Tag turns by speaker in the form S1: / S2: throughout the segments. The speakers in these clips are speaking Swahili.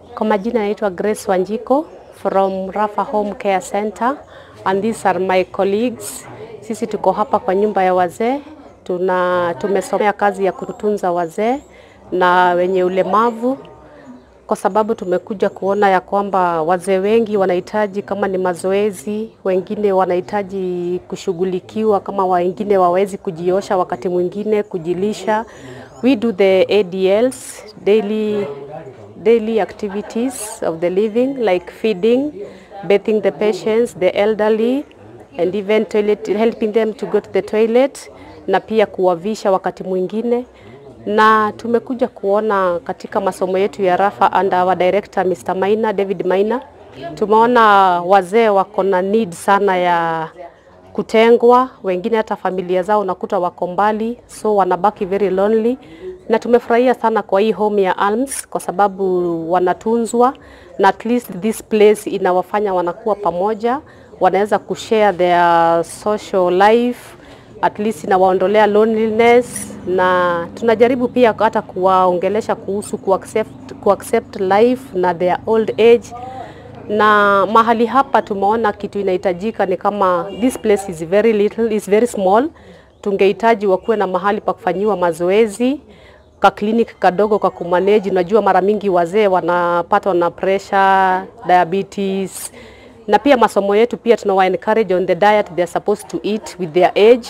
S1: Kwa majina naitwa Grace Wanjiko from Rafa Home Care Center and these are my colleagues. Sisi tuko hapa kwa nyumba ya wazee, tuna tumesomea kazi ya kutunza wazee na wenye ulemavu kwa sababu tumekuja kuona ya kwamba wazee wengi wanahitaji kama ni mazoezi, wengine wanahitaji kushughulikiwa, kama wengine wawezi kujiosha, wakati mwingine kujilisha. We do the ADLs, daily, daily activities of the living like feeding, bathing the patients, the elderly and even toilet, helping them to go to the toilet na pia kuwavisha wakati mwingine na tumekuja kuona katika masomo yetu ya Rafa and our director Mr. Maina, David Maina, tumeona wazee wako na need sana ya kutengwa, wengine hata familia zao unakuta wako mbali, so wanabaki very lonely, na tumefurahia sana kwa hii home ya Alms kwa sababu wanatunzwa na at least this place inawafanya wanakuwa pamoja, wanaweza kushare their social life at least inawaondolea loneliness, na tunajaribu pia hata kuwaongelesha kuhusu kuaccept, kuaccept life na their old age. Na mahali hapa tumeona kitu inahitajika ni kama this place is very little, is very small. Tungehitaji wakuwe na mahali pa kufanyiwa mazoezi ka clinic kadogo kwa kumanage. Unajua mara mingi wazee wanapatwa na pressure, diabetes na pia masomo yetu pia tunawa encourage on the diet they are supposed to eat with their age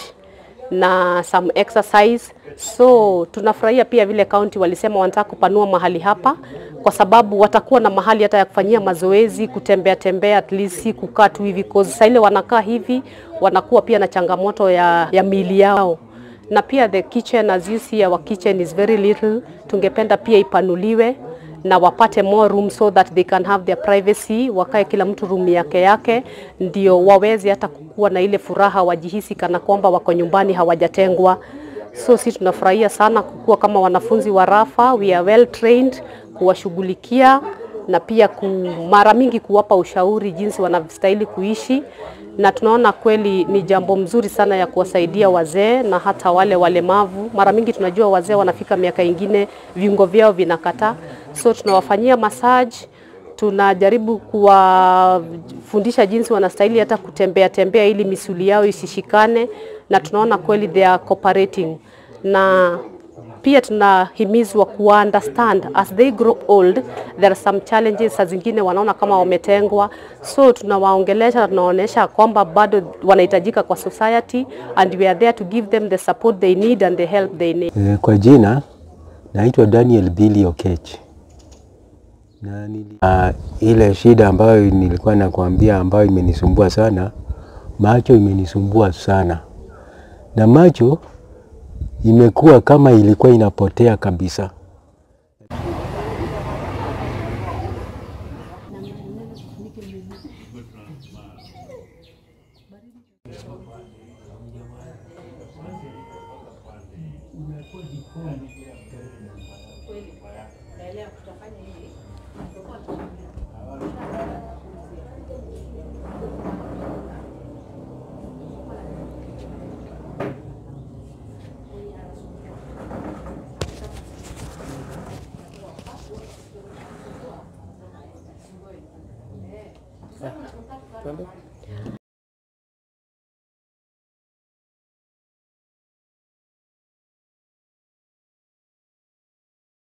S1: na some exercise. So tunafurahia pia vile county walisema wanataka kupanua mahali hapa, kwa sababu watakuwa na mahali hata ya kufanyia mazoezi, kutembea tembea, at least si kukaa tu hivi, cause saa ile wanakaa hivi wanakuwa pia na changamoto ya, ya miili yao na pia the kitchen as you see our kitchen is very little. Tungependa pia ipanuliwe na wapate more room so that they can have their privacy, wakae kila mtu room yake yake, ndio waweze hata kukuwa na ile furaha, wajihisi kana kwamba wako nyumbani hawajatengwa. So si tunafurahia sana kukuwa kama wanafunzi wa Rafa, we are well trained kuwashughulikia na pia ku, mara mingi kuwapa ushauri jinsi wanastahili kuishi, na tunaona kweli ni jambo mzuri sana ya kuwasaidia wazee na hata wale walemavu. Mara mingi tunajua wazee wanafika miaka ingine viungo vyao vinakataa, so tunawafanyia massage, tunajaribu kuwafundisha jinsi wanastahili hata kutembea tembea ili misuli yao isishikane, na tunaona kweli they are cooperating na pia tunahimizwa kuwa understand as they grow old there are some challenges, saa zingine wanaona kama wametengwa, so tunawaongelesha, tunaonyesha kwamba bado wanahitajika kwa society and we are there to give them the support they need and the help they need.
S2: Eh, Kwa jina naitwa Daniel Billy Okech. Na nili, uh, ile shida ambayo nilikuwa nakwambia ambayo imenisumbua sana, macho imenisumbua sana, na macho imekuwa kama ilikuwa inapotea kabisa.